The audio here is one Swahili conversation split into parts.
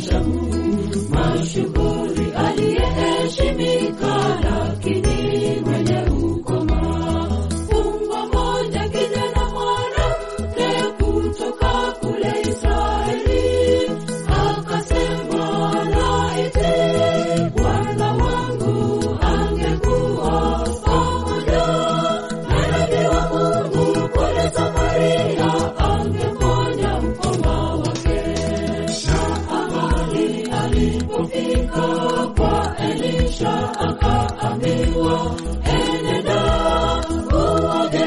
shamu mashuhuri aliyeheshimika lakini mwenye ukoma fumbo moja kijana mwanamke kutoka kule Israeli akasema laiti Bwana wangu angekuwa pamoja na nabii wa Mungu kule Samaria angeponya mkoma wake. Naamani alipofika kwa Elisha akaambiwa, enenda uoge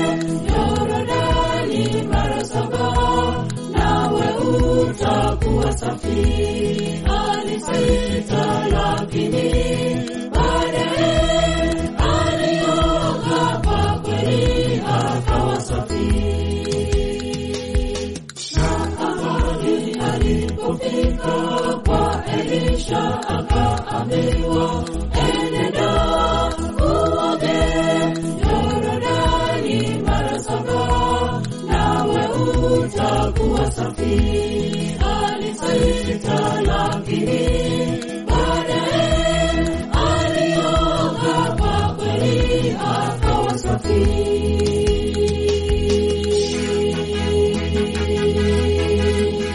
Yordani mara saba, nawe utakuwa safi. Alisita, lakini baadaye alioga kwa kweli akawa safi. Naamani alipofika kwa Elisha akaambiwa, enenda uoge Yordani mara saba, nawe utakuwa safi. Alisita, lakini baadaye alioga kwa kweli akawa safi.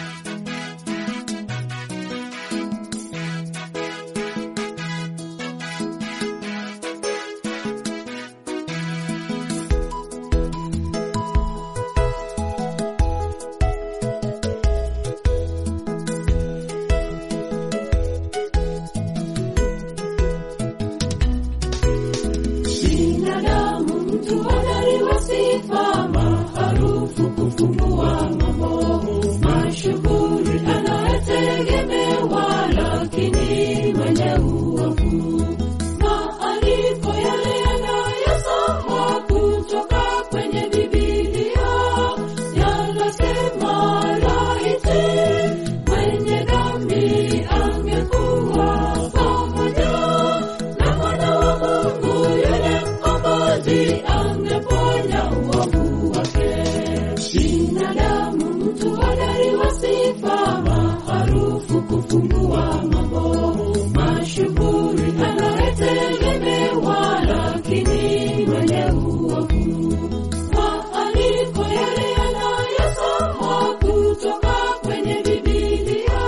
binadamu mtu hodari wa sifa maarufu kufumbua mambo mashuhuri anayetegemewa lakini mwenye uovu maandiko yale yanayosomwa kutoka kwenye bibilia yanasema laiti mwenye dhambi angekuwa pamoja na mwana wa Mungu yule mkombozi angeponya uovu wake. Binadamu mtu hodari wa sifa maarufu kufumbua mambo mashuhuri anayetegemewa lakini mwenye uovu maandiko yale yanayosomwa kutoka kwenye Bibilia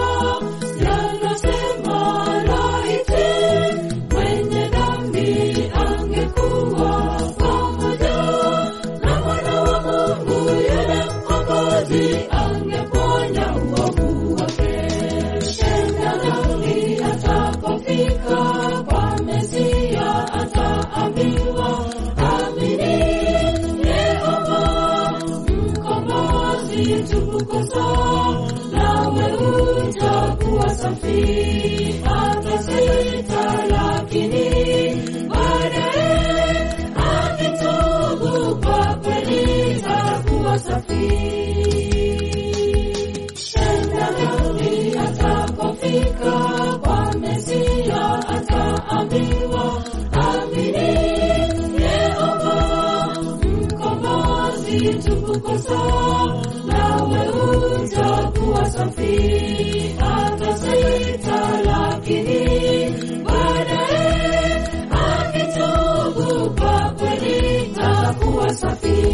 yanasema laiti mwenye dhambi angekuwa pamoja na mwana wa Mungu yule mkombozi angeponya uovu wake. Tenda dhambi atapofika kwa Mesia ataambiwa amini Yehova mkombozi tukukosa nawe utakuwa safi. Atasita, lakini baadaye akitubu kwa kweli atakuwa safi. Tenda dhambi atapofika kwa Mesia ataambiwa amini Yehova mkombozi tukukosa nawe utakuwa safi. Atasita, lakini baadaye akitubu kwa kweli atakuwa safi.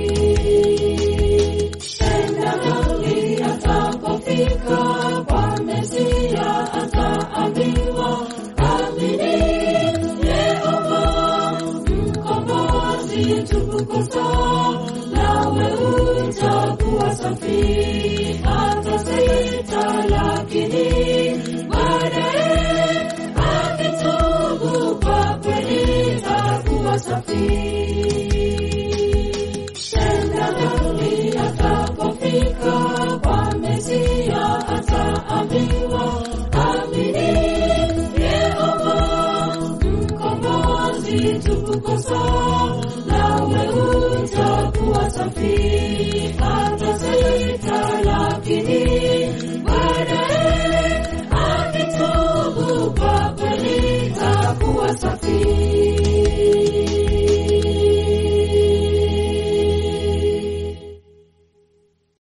Tenda dhambi atapofika kwa Mesia ataambiwa amini Yehova mkombozi tukukosa nawe utakuwa safi. Atasita, lakini baadaye akitubu kwa kweli atakuwa safi.